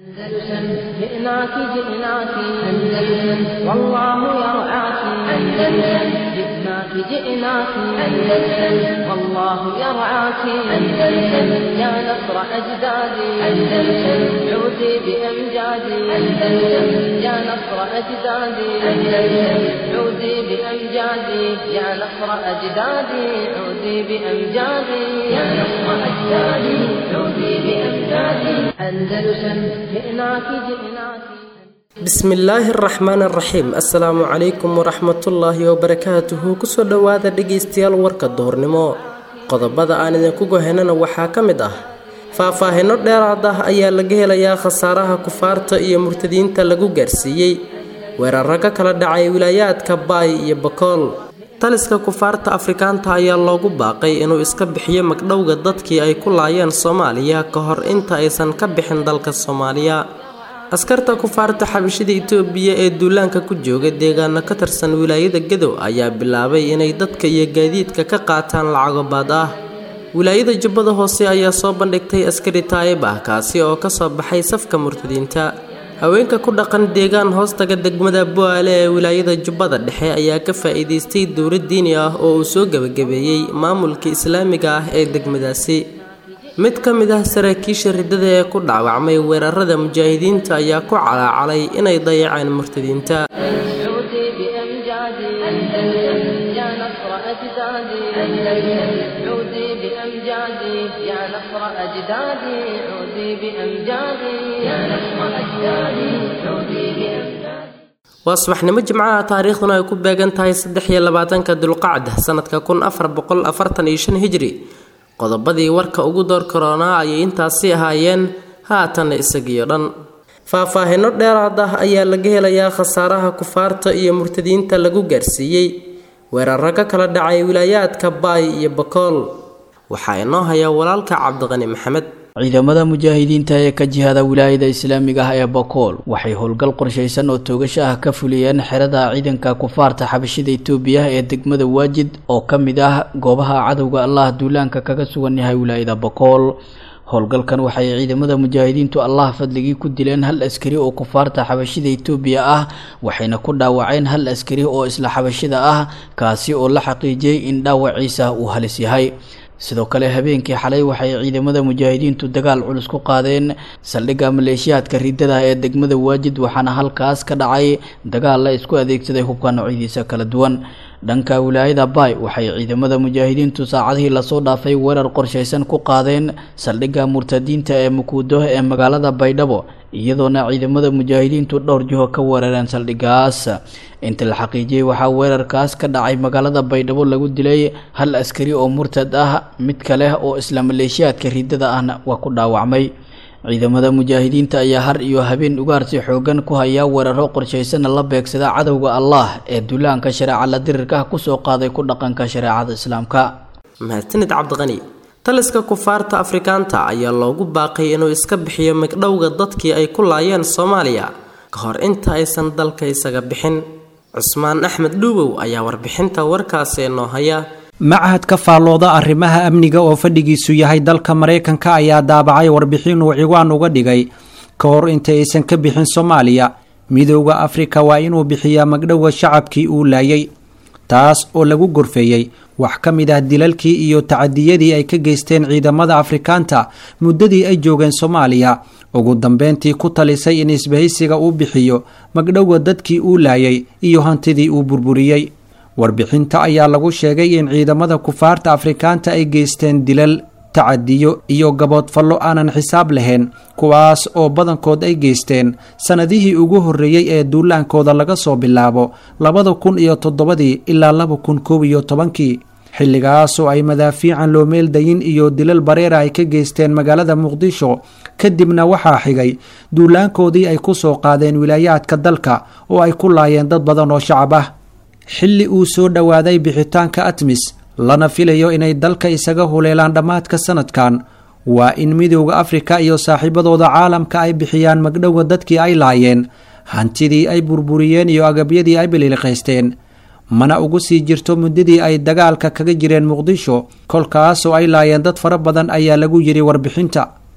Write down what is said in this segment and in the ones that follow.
أندلسن جئناك جئناك أندلسن والله يرعاك أندلسن جئناك جئناك أندلسن والله يرعاك أندلسن يا نصر أجدادي أندلسن عودي بأمجادي أندلسن يا نصر أجدادي أندلسن عودي بأمجادي يا نصر أجدادي عودي بأمجادي يا نصر أجدادي عودي بأمجادي أندلسن جئناك جئناك bismillaahi araxmaan araxiim assalaamu calaykum waraxmatullaahi wabarakaatuhu kusoo dhowaada dhegaystayaal warka duhurnimo qodobada aan idinku gohenana waxaa ka mid ah faahfaahinno dheeraad ah ayaa laga helayaa khasaaraha kufaarta iyo murtadiinta lagu gaarsiiyey weeraro ka kala dhacay wilaayaadka baay iyo bakool taliska kufaarta afrikaanta ayaa loogu baaqay inuu iska bixiyo magdhowga dadkii ay ku laayeen soomaaliya ka hor inta aysan ka bixin dalka soomaaliya askarta kufaarta xabashida itoobiya ee duulaanka ku jooga deegaano ka tirsan wilaayada gadow ayaa bilaabay inay dadka iyo gaadiidka ka qaataan lacago baad ah wilaayada jubbada hoose ayaa soo bandhigtay askari taayib ah kaasi oo kasoo baxay safka murtadiinta haweenka ku dhaqan deegaan hoostaga degmada bu'aale ee wilaayada jubbada dhexe ayaa ka faa'iidaystay dowlad diini ah oo uu soo gebagabeeyey maamulka islaamiga ah ee degmadaasi mid ka mid ah saraakiisha riddada ee ku dhaawacmay weerarada mujaahidiinta ayaa ku calaacalay inay dayaceen murtadiinta عودي بأمجادي أندلسن يا نصر أجدادي أندلسن عودي بأمجادي يا نصر أجدادي عودي بأمجادي يا نصر أجدادي عودي بأمجادي waa subaxnimo jimcaha taariikhduna ay ku beegan tahay saddex iyo labaatanka dulqacda sanadka kun afar boqol afartan iyo shan hijri qodobadii warka ugu door karoonaa ayay intaasi ahaayeen haatanna isagiyo dhan faahfaahinno dheeraad ah ayaa laga helayaa khasaaraha kufaarta iyo murtadiinta lagu gaarsiiyey weeraro ka kala dhacay wilaayaadka baay iyo bakool waxaa inoo haya walaalka cabdiqani maxamed ciidamada mujaahidiinta ee ka jihada wilaayada islaamiga ah ee bakool waxay howlgal qorshaysan oo toogasho ah ka fuliyeen xerada ciidanka kufaarta xabashida itoobiya ee degmada waajid oo ka mid ah goobaha cadowga allah duulaanka kaga sugan yahay wilaayada bakool howlgalkan waxay ciidamada mujaahidiintu allah fadligii ku dileen hal askari oo kufaarta xabashida itoobiya ah waxayna ku dhaawaceen hal askari oo isla xabashida ah kaasi oo la xaqiijiyey in dhaawaciisa uu halis yahay sidoo kale habeenkii xalay waxay ciidamada mujaahidiintu dagaal culus ku qaadeen saldhigga maleeshiyaadka riddada ee degmada waajid waxaana halkaas ka dhacay dagaal la isku adeegsaday hubka noocyadiisa kala duwan dhanka wilaayada baay waxay ciidamada mujaahidiintu saacadihii lasoo dhaafay weerar qorshaysan ku qaadeen saldhigga murtadiinta ee mukuudo ee magaalada baydhabo iyadoona ciidamada mujaahidiintu dhowr jiho ka weerareen saldhiggaas inta la xaqiijiyey waxaa weerarkaas ka dhacay magaalada baydhabo lagu dilay hal askari oo murtad ah mid kale oo isla maleeshiyaadka riddada ahna waa ku dhaawacmay ciidamada mujaahidiinta ayaa har iyo habeen ugaarsi xoogan ku hayaa weeraro qorshaysanna la beegsada cadowga allah ee duulaanka shareeca la dirirka ah kusoo qaaday ku dhaqanka shareecada islaamka mahadsanid cabdiqani taliska kufaarta afrikaanta ayaa loogu baaqay inuu iska bixiyo magdhowga dadkii ay ku laayeen soomaaliya ka hor inta aysan dalka isaga bixin cusmaan axmed dhuubow ayaa warbixinta warkaasi noo haya machad ka faallooda arrimaha amniga oo fadhigiisu yahay dalka maraykanka ayaa daabacay warbixin uu ciwaan uga dhigay ka hor inta aysan ka bixin soomaaliya midooda afrika waa inuu bixiyaa magdhowga shacabkii uu laayay taas oo lagu gorfeeyey wax ka mid ah dilalkii iyo tacadiyadii ay ka geysteen ciidamada afrikaanta muddadii ay joogeen soomaaliya ugu dambeyntii ku talisay in isbahaysiga uu bixiyo magdhowga dadkii uu laayay iyo hantidii uu burburiyey warbixinta ayaa lagu sheegay in ciidamada kufaarta afrikaanta ay geysteen dilal tacadiyo iyo gaboodfallo aanan xisaab lahayn kuwaas oo badankood ay geysteen sannadihii ugu horreeyey ee duulaankooda laga soo bilaabo labada kun iyo toddobadii ilaa laba kun koob iyo tobankii xilligaasoo ay madaafiican loo meeldayin iyo dilal bareera ay ka geysteen magaalada muqdisho kadibna waxaa xigay duulaankoodii ay ku soo qaadeen wilaayaadka dalka oo ay ku laayeen dad badan oo shacab ah xilli uu soo dhowaaday bixitaanka atmis lana filayo inay dalka isaga huleelaan dhammaadka sanadkan waa in midooda afrika iyo saaxiibadooda caalamka ay bixiyaan magdhowga dadkii ay laayeen hantidii ay burburiyeen iyo agabyadii ay biliiliqaysteen mana ugu sii jirto muddadii ay dagaalka kaga jireen muqdisho kolkaasoo ay laayeen dad fara badan ayaa lagu yidhi warbixinta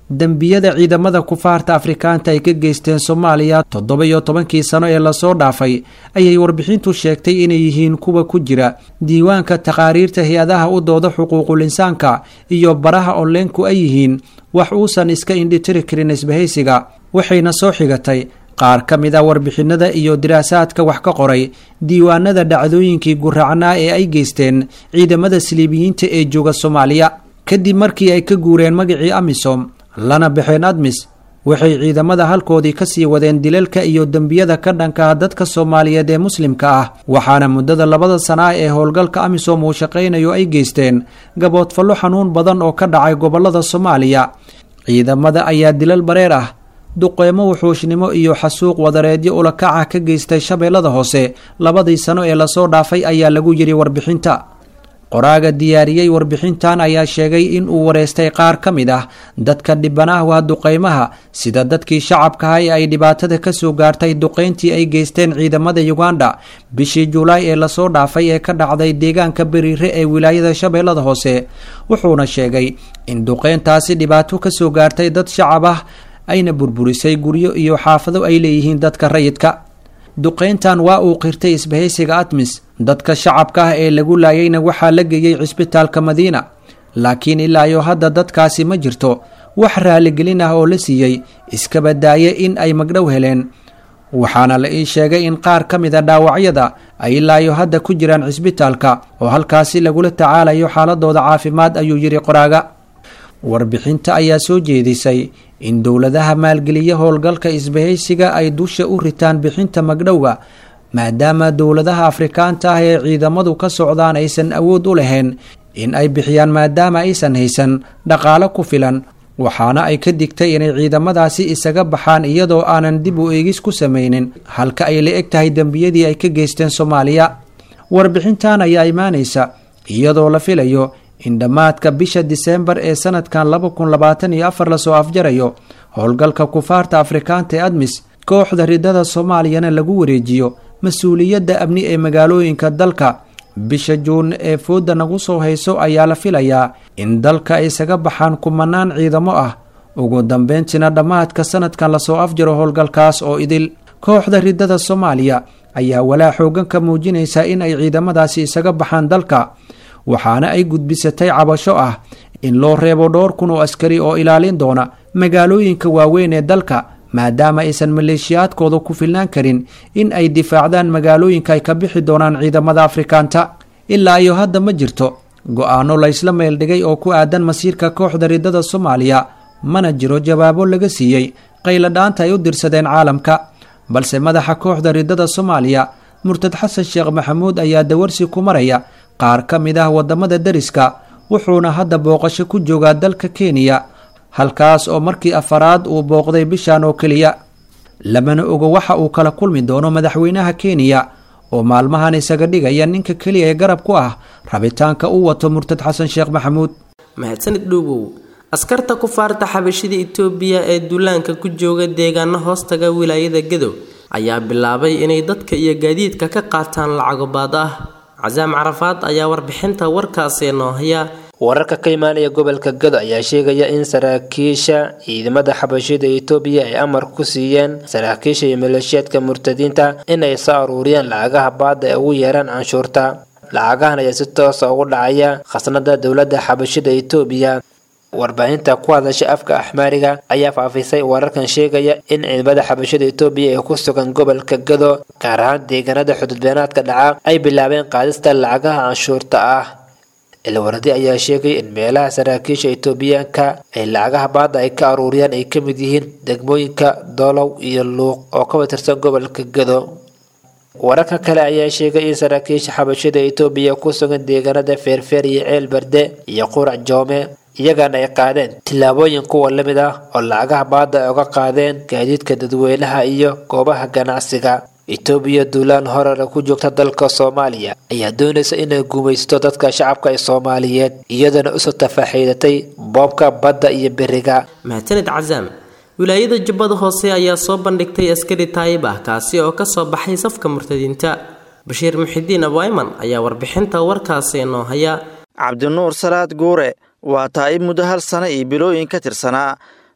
dembiyada ciidamada kufaarta afrikaanta ay ka geysteen soomaaliya toddoba iyo tobankii sano ee lasoo dhaafay ayay warbixintu sheegtay inay yihiin kuwa ku jira diiwaanka taqaariirta hay-adaha u dooda xuquuqul insaanka iyo baraha onleenku ay yihiin wax uusan iska indhitiri karin isbahaysiga waxayna soo xigatay qaar ka mid a warbixinada iyo diraasaadka wax ka qoray diiwaanada dhacdooyinkii guraacnaa ee ay geysteen ciidamada siliibiyiinta ee jooga soomaaliya kadib markii ay ka guureen magacii amisom lana baxeen admis waxay ciidamada halkoodii kasii wadeen dilalka iyo dembiyada ka dhanka ah dadka soomaaliyeed ee muslimka ah waxaana muddada labada sana ah ee howlgalka amisom uu shaqaynayo ay geysteen gaboodfallo xanuun badan oo ka dhacay gobolada soomaaliya ciidamada ayaa dilal bareer ah duqeymo wuxuushnimo iyo xasuuq wadareedyo ulakaca ka geystay shabeellada hoose labadii sano ee lasoo dhaafay ayaa lagu yidhi warbixinta qoraaga diyaariyey warbixintan ayaa sheegay in uu wareystay qaar ka mid ah dadka dhibanaha waa duqeymaha sida dadkii shacabkaha ee ay dhibaatada kasoo gaartay duqeyntii ay geysteen ciidamada uganda bishii julaay ee lasoo dhaafay ee ka dhacday deegaanka beriire ee wilaayada shabeellada hoose wuxuuna sheegay in duqeyntaasi dhibaato kasoo gaartay dad shacab ah ayna burburisay guryo iyo xaafado ay leeyihiin dadka rayidka duqeyntan waa uu qirtay isbahaysiga admis dadka shacabka ah ee lagu laayayna waxaa la geeyey cisbitaalka madiina laakiin ilaa iyo hadda dadkaasi ma jirto wax raaligelin ah oo la siiyey iskaba daaye in ay magdhow heleen waxaana la ii sheegay in qaar ka mid a dhaawacyada ay ilaa iyo hadda ku jiraan cisbitaalka oo halkaasi lagula tacaalayo xaaladooda caafimaad ayuu yidhi qoraaga warbixinta ayaa soo jeedisay in dowladaha maalgeliya howlgalka isbahaysiga ay dusha u ritaan bixinta magdhowga maadaama dowladaha afrikaanta ah ee ciidamadu ka socdaan aysan awood u lahayn in ay bixiyaan maadaama aysan haysan dhaqaalo ku filan waxaana ay ka digtay inay ciidamadaasi isaga baxaan iyadoo aanan dib u eegis ku samaynin halka ay la eg tahay dembiyadii ay ka geysteen soomaaliya warbixintan ayaa imaanaysa iyadoo la filayo in dhammaadka bisha diseembar ee sanadkan laba kun labaatan iyo afar lasoo afjarayo howlgalka kufaarta afrikaanta ee admis kooxda ridada soomaaliyana lagu wareejiyo mas-uuliyadda amni ee magaalooyinka dalka bisha juun ee fooda nagu soo hayso ayaa la filayaa in dalka ay isaga baxaan kumanaan ciidamo ah ugu dambeyntiina dhammaadka sanadkan lasoo afjaro howlgalkaas oo idil kooxda ridada soomaaliya ayaa walaa xoogan ka muujinaysa in ay ciidamadaasi isaga baxaan dalka waxaana ay gudbisatay cabasho ah in loo reebo dhowr kun oo askari oo ilaalin doona magaalooyinka waaweyn ee dalka maadaama aysan maleeshiyaadkooda ku filnaan karin in ay difaacdaan magaalooyinka ay ka bixi doonaan ciidamada afrikaanta ilaa iyo hadda ma jirto go-aano laysla meeldhigay oo ku aadan masiirka kooxda ridada soomaaliya mana jiro jawaabo laga siiyey qayladhaanta ay u dirsadeen caalamka balse madaxa kooxda ridada soomaaliya murtad xasan sheekh maxamuud ayaa dawarsi ku maraya qaar ka mid ah waddamada deriska wuxuuna hadda booqasho ku joogaa dalka kenya halkaas oo markii afaraad uu booqday bishan oo keliya lamana ogo waxa uu kala kulmi doono madaxweynaha kenya oo maalmahan isaga dhigaya ninka keliya ee garab ku ah rabitaanka uu wato murtad xasan sheekh maxamuud mahadsanid dhuubow askarta kufaarta xabashida itoobiya ee duulaanka ku jooga deegaano hoostaga wilaayada gadow ayaa bilaabay inay dadka iyo gaadiidka ka qaataan lacago baad ah casaam carafaad ayaa warbixinta warkaasi noo haya wararka ka imaanaya gobolka gado ayaa sheegaya in saraakiisha ciidamada xabashida itoobiya ay amar ku siiyeen saraakiisha iyo maleeshiyaadka murtadiinta inay soo aruuriyaan lacagaha baada ee ugu yeeraan canshuurta lacagahan ayaa si toosa ugu dhacaya khasnada dowladda xabashida itoobiya warbaahinta ku hadasha afka axmaariga ayaa faafisay wararkan sheegaya in ciidamada xabashada itoobiya ee ku sugan gobolka gado gaar ahaan deegaanada xududbeenaadka dhaca ay bilaabeen qaadista lacagaha canshuurta ah ilwaradi ayaa sheegay in meelaha saraakiisha itoobiyaanka ay lacagaha baada ay ka aruuriyaan ay ka mid yihiin degmooyinka doolow iyo luuq oo ka watirsan gobolka gado wararka kale ayaa sheegay in saraakiisha xabashada itoobiya ku sugan deegaanada feerfeer iyo ceel barde iyo qurac joome iyagana ay qaadeen tillaabooyin kuwa la mid ah oo lacagaha baada ay uga qaadeen gaadiidka dadweynaha iyo goobaha ganacsiga itoobiya duulaan horena ku joogta dalka soomaaliya ayaa doonaysa inay guumaysto dadka shacabka ee soomaaliyeed iyadana usoo tafaaxiidatay boobka badda iyo beriga mahadsanid casaam wilaayada jubbada hoose ayaa soo bandhigtay askari taayib ah kaasi oo kasoo baxay safka murtadiinta bashiir muxidiin abwayman ayaa warbixinta warkaasi noo haya cabdinuur salaad guure waa taa'ib muddo hal sano iyo bilooyin ka tirsanaa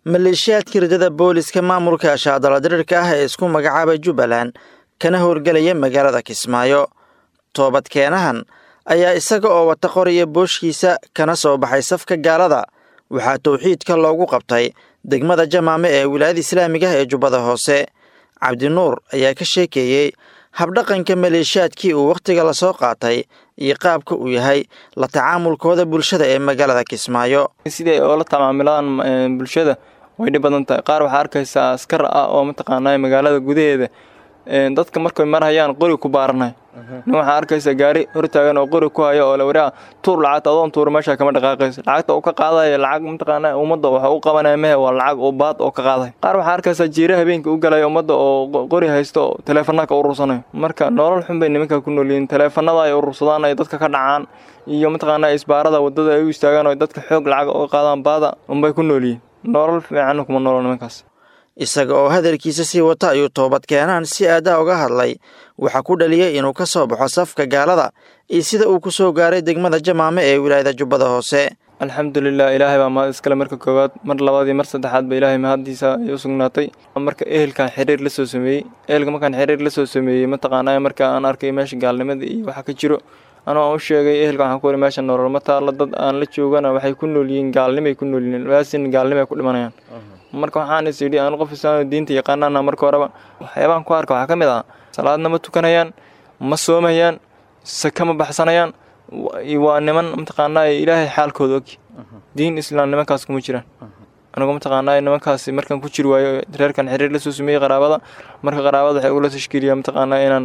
maleeshiyaadka ridada booliska maamulka shaadala diriirka ah ee isku magacaabay jubbaland kana howlgelaya magaalada kismaayo toobadkeenahan ayaa isaga oo wata qoriya booshkiisa kana soo baxay safka gaalada waxaa towxiidka loogu qabtay degmada jamaame ee wilaayada islaamiga ah ee jubbada hoose cabdinuur ayaa ka sheekeeyey habdhaqanka maleeshiyaadkii uu wakhtiga lasoo qaatay iyo qaabka uu yahay la tacaamulkooda bulshada ee magaalada kismaayo siday oola tamaamilaan bulshada way dhib badan tahay qaar waxaa arkaysaa askar ah oo mataqaanaa magaalada gudaheeda dadka markay marhayaan qori ku baaranay nin waxaa arkaysa gaari hortaagan oo qori ku hayo oo la waraa tuur lacagta adoon tuur meesha kama dhaqaaqaysa lacagta uu ka qaadaya lacag mataqaana ummadda waxa u qabanaya mehe waa lacag oo baad oo ka qaaday qaar waxaa arkaysa jiira habeenkii u galaya ummadda oo qori haysto oo taleefanada ka urursanayo marka nolol xun bay nimanka ku noolyihiin taleefanada ay urursadaan ay dadka ka dhacaan iyo mataqaana isbaarada wadada ay u istaagaan oo dadka xoog lacag uga qaadaan baada unbay ku noolyihiin nolol fiican kuma noolo nimankaas isaga oo hadalkiisa sii wata ayuu toobadkeenaan si aadaa uga hadlay waxaa ku dhaliyey inuu ka soo baxo safka gaalada iyo sida uu ku soo gaaray degmada jamaame ee wilaayada jubbada hoose alxamdulilah ilaahay baa mahad iskale marka koowaad mar labaad iyo mar saddexaad ba ilaahay mahaddiisa ay u sugnaatay marka ehelkan xiriir la soo sameeyey ehelka markaan xiriir la soo sameeyey mataqaanaa marka aan arkay meesha gaalnimada iyo waxa ka jiro anuu aan u sheegay ehelka waxaan ku wari meesha nolol ma taalla dad aan la joogana waxay ku nool yihiin gaalnimay ku nool yihiin waasin gaalnimay ku dhimanayaan marka waxaan is yidhi aan qof islaam diinta yaqaanana marka horeba waxyaabaan ku arka waxaa ka mid ah salaadna ma tukanayaan ma soomayaan saka ma baxsanayaan waa niman mataqaanaa ilaahay xaalkooda og diin islaam nimankaas kuma jiraan anigu mataqaanaa nimankaas markaan ku jiri waayo reerkan xiriir la soo sameeyey qaraabada marka qaraabada waxay ugula tashkiiliyaan mataqaanaa inaan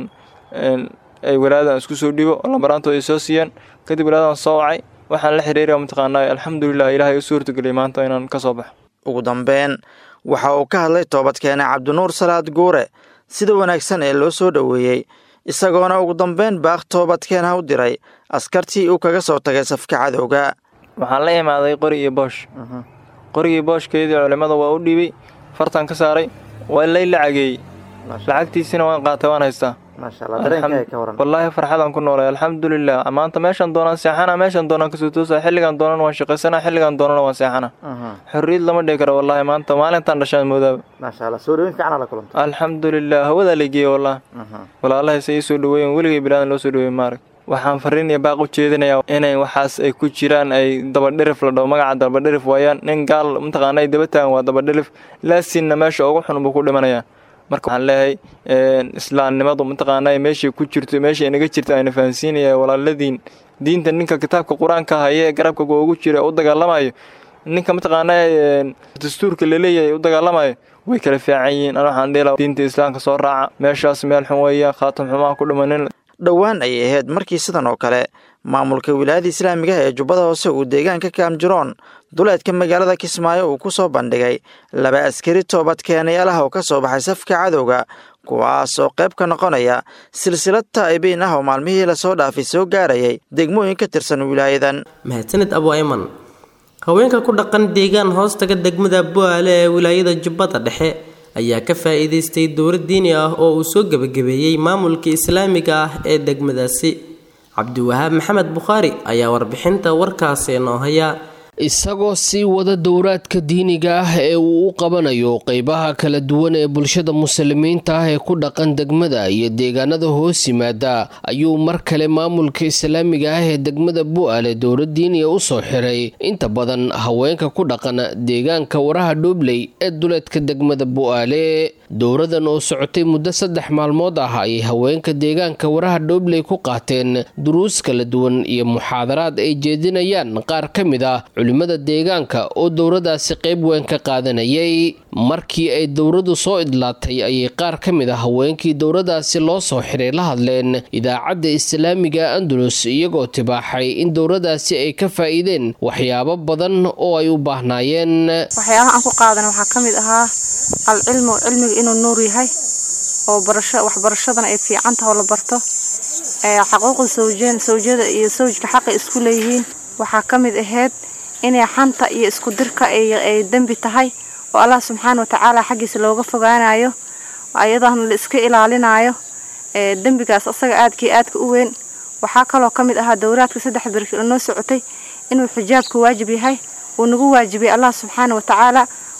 ay walaadan isku soo dhibo lambaraantooda ay soo siiyaan kadib walaadan soo wacay waxaan la xiriiraya mataqaanaa alxamdulilah ilaahay u suurtageliyay maanta inaan ka soo baxo ugu dambeyn waxa uu ka hadlay toobadkeene cabdinuur salaad guure sida wanaagsan ee loo soo dhoweeyey isagoona ugu dambeyn baaq toobadkeenha u diray askartii uu kaga soo tagay safka cadowga waxaan la imaaday qori iyo boosh qorigii booshkeedii culimmada waa u dhiibay fartan ka saaray waa lay lacageeyey lacagtiisina waan qaatay waan haystaa wallaahi farxadaan ku noolay alxamdulilah maanta meeshaan doonaan seexana meeshaan doonaan kasoo toosa xilligaan doonan waan shaqaysana xilligaan doonana waan seexana xorriyad lama dhihi karo wallaahi maanta maalintaan dhashaan moodaaba alxamdulilah hawadaa laygeeye wallah walaalahayse ii soo dhaweeyen weligay bilaadan loo soo dhaweeye maarag waxaan fariin iyo baaq u jeedinayaa inay waxaas ay ku jiraan ay dabadhirif la dhaho magaca dabadhirif waayaan nin gaal mataqaana ay daba taagan waa dabadhirif laasinna meesha ugu xun buu ku dhimanayaa marka waxaan leeyahay islaamnimadu mataqaanaa meeshay ku jirto meeshay inaga jirta ayna fahansiinaya walaaladiin diinta ninka kitaabka qur-aanka haye ee garabka ugu jira u dagaalamayo ninka mataqaanaa dastuurka laleeyahay u dagaalamayo way kala fiican yihiin ana waxaan dhihi diinta islaamka soo raaca meeshaas meel xun weeyaan khaatam xumaan ku dhimanin dhowaan ayay ahayd markii sidan oo kale maamulka wilaayada islaamiga ee jubbada hoose uu deegaanka kaamjiroon duleedka magaalada kismaayo uu ku soo bandhigay laba askari toobadkeenayaalaha oo ka soo baxay safka cadowga kuwaas oo qayb ka noqonaya silsilad taa'ibiin ah oo maalmihii lasoo dhaafay soo gaarayay degmooyin ka tirsan wilaayadan mahadsanid abu ayman haweenka ku dhaqan deegaan hoostaga degmada bu'aale ee wilaayada jubbada dhexe ayaa ka faa'iidaystay dowlad diini ah oo uu soo gebagabeeyey maamulka islaamiga ah ee degmadaasi cabdiwahaab maxamed bukhaari ayaa warbixinta warkaasi noo haya isagoo sii wada dowraadka diiniga ah ee uu u qabanayo qeybaha kala duwan ee bulshada muslimiinta ah ee ku dhaqan degmada iyo deegaanada hoos yimaada ayuu mar kale maamulka islaamiga ah ee degmada bu'aale dowlad diiniya u soo xiray inta badan haweenka ku dhaqan deegaanka waraha dhoobley ee duleedka degmada bu'aale dowradan oo socotay muddo saddex maalmood ah ayay haweenka deegaanka waraha dhoobley ku qaateen duruus kala duwan iyo muxaadaraad ay jeedinayaan qaar ka mid ah culimada deegaanka oo dowradaasi qayb weyn ka qaadanayay markii ay dowradu soo idlaatay ayay qaar ka mid ah haweenkii dowradaasi loo soo xiray la hadleen idaacadda islaamiga andalus iyagoo tibaaxay in dowradaasi ay ka faa'iideen waxyaabo badan oo ay u baahnaayeen waxyaabaha aan ku qaadan waxaa ka mid ahaa alcilmu cilmiga inuu nuur yahay oo waxbarashadana ay fiican taha oo la barto xaquuqda sawjada iyo sawjka xaqay isku leeyihiin waxaa ka mid ahayd inay xanta iyo isku dirka ay dembi tahay oo allah subxaana watacaala xaggiisa looga fogaanayo ayadana la iska ilaalinayo dembigaas asaga aadkii aadka u weyn waxaa kaloo ka mid ahaa dowraadka saddex birki oo noo socotay inuu xijaabku waajib yahay uu nagu waajibiyey allah subxaana watacaala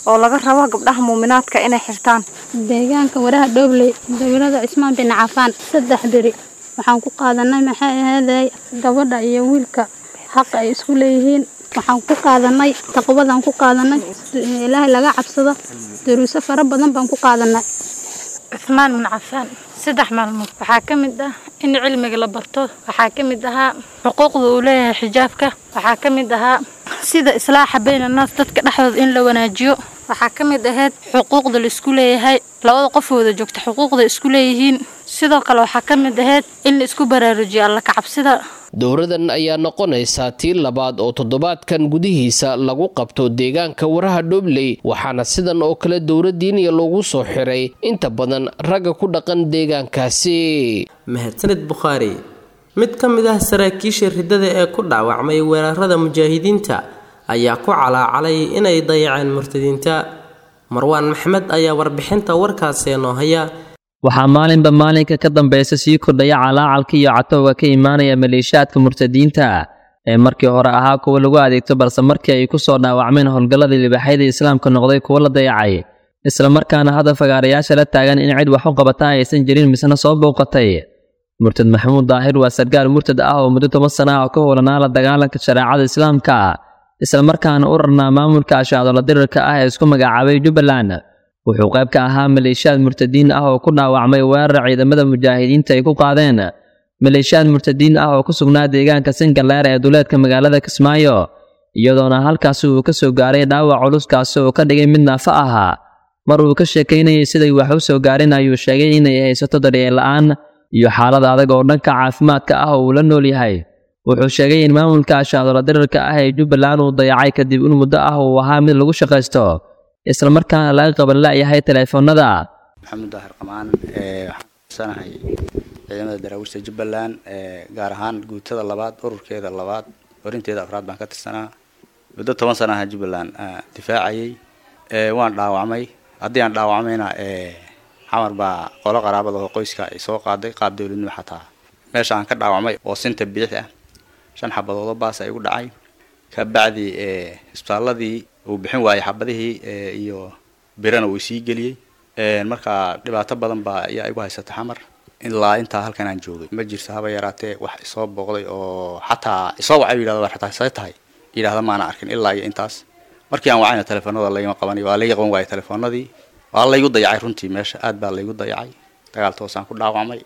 oo laga rabo gabdhaha muuminaadka inay xirtaan deegaanka waraha dhoobley dowlada cismaan bin cafaan saddex beri waxaan ku qaadanay maxay ahaday gabadha iyo wiilka xaqa ay isku leeyihiin waxaan ku qaadanay taqwadaan ku qaadanay ilaahay laga cabsado daruuso fara badan baan ku qaadanay cismaan bin cafaan saddex maalmood waxaa ka mid ah in cilmiga la barto waxaa ka mid ahaa xuquuqda uu leeyahay xijaabka waxaa ka mid ahaa sida islaaxa bayna naas dadka dhexdooda in la wanaajiyo waxaa ka mid ahayd xuquuqda la isku leeyahay labada qof wada joogta xuquuqda isku leeyihiin sidoo kale waxaa ka mid ahayd in la isku baraarujiyo alla kacabsida dowradan ayaa noqonaysaa tii labaad oo toddobaadkan gudihiisa lagu qabto deegaanka waraha dhobley waxaana sidan oo kale dowra diiniya loogu soo xiray inta badan ragga ku dhaqan deegaankaasi mahadsanid bukhaari mid ka mid ah saraakiisha riddada ee ku dhaawacmay weerarada mujaahidiinta ayaa ku calaacalay inay dayaceen murtadiinta marwaan maxmed ayaa warbixinta warkaasi noo haya waxaa maalinba maalinka ka dambaysa sii kordhaya calaacalka iyo catowga ka imaanaya maleeshiyaadka murtadiinta ee markii hore ahaa kuwa lagu adeegto balse markii ay ku soo dhaawacmeen howlgalladii libaxyada islaamka noqday kuwo la dayacay islamarkaana hadda fagaarayaasha la taagan in cid wax u qabata aysan jirin misna soo bouqatay murtad maxamuud daahir waa sargaal murtad ah oo muddo toban sana ah oo ka howlanaa la dagaalanka shareecada islaamka islamarkaana u rarnaa maamulka ashaadola dirirka ah ee isku magacaabay jubbaland wuxuu qayb ka ahaa maleeshiyaad murtadiin ah oo ku dhaawacmay weerar ciidamada mujaahidiinta ay ku qaadeen maleeshiyaad murtadiin ah oo ku sugnaa deegaanka singaleer ee duleedka magaalada kismaayo iyadoona halkaasi uu ka soo gaaray dhaawac culuskaasi oo ka dhigay mid naafo ahaa mar uu ka sheekaynayay siday wax u soo gaarin ayuu sheegay inay haysato daryeel la'aan iyo xaalad adag oo dhanka caafimaadka ah oo uu la nool yahay wuxuu sheegay in maamulka ashaadola dirirka ah ee jubbaland uu dayacay kadib in muddo ah uu ahaa mid lagu shaqaysto islamarkaana laga qaban la'yahay teleefoonada maxamuud daahir qamaan waxaan sanahay ciidamada daraawiishta jubbaland gaar ahaan guutada labaad ururkeeda labaad horinteeda afraad baan ka tirsanaa muddo toban sana aha jubbaland difaacayay waan dhaawacmay haddii aan dhaawacmayna xamar baa qolo qaraabada oo qoyska ay soo qaaday qaab dowladnimo xataa meesha aan ka dhaawacmay oo sinta bidix ah shan xabadoodoo baas ay igu dhacay kabacdi isbitaaladii uu bixin waayey xabadihii iyo birana uu sii geliyey marka dhibaato badan baa ayaa igu haysata xamar ilaa intaa halkan aan joogay ma jirto haba yaraatee wax isoo booqday oo xataa isoo wacay yidhahda xataa say tahay yidhahda maana arkin ilaa iyo intaas markii aan wacayna telefoonada laygama qabanayo waa layga qaban waayay telefoonadii waa laygu dayacay runtii meesha aad baa laygu dayacay dagaal toosaan ku dhaawacmay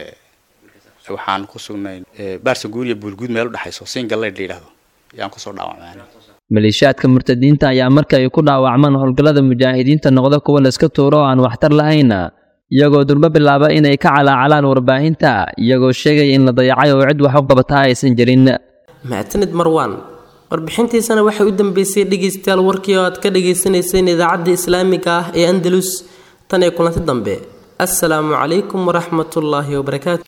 waxaan ku sugnay baarsa guur iyo buulguud meel u dhexayso singaleyd la yidhahdo ayaan kusoo dhaawacmay maleeshiyaadka murtadiinta ayaa marka ay ku dhaawacmaan howlgallada mujaahidiinta noqda kuwa layska tuuro oo aan waxtar lahayn iyagoo durbo bilaaba inay ka calaacalaan warbaahinta iyagoo sheegaya in la dayacay oo cid wax u qabataa aysan jirin mahadsanid marwaan warbixintiisana waxay u dambeysay dhegaystayaal warkii oo aad ka dhagaysanayseen idaacadda islaamiga ah ee andalus tan ee kulanti dambe assalaamu calaykum waraxmatullaahi wabarakaatu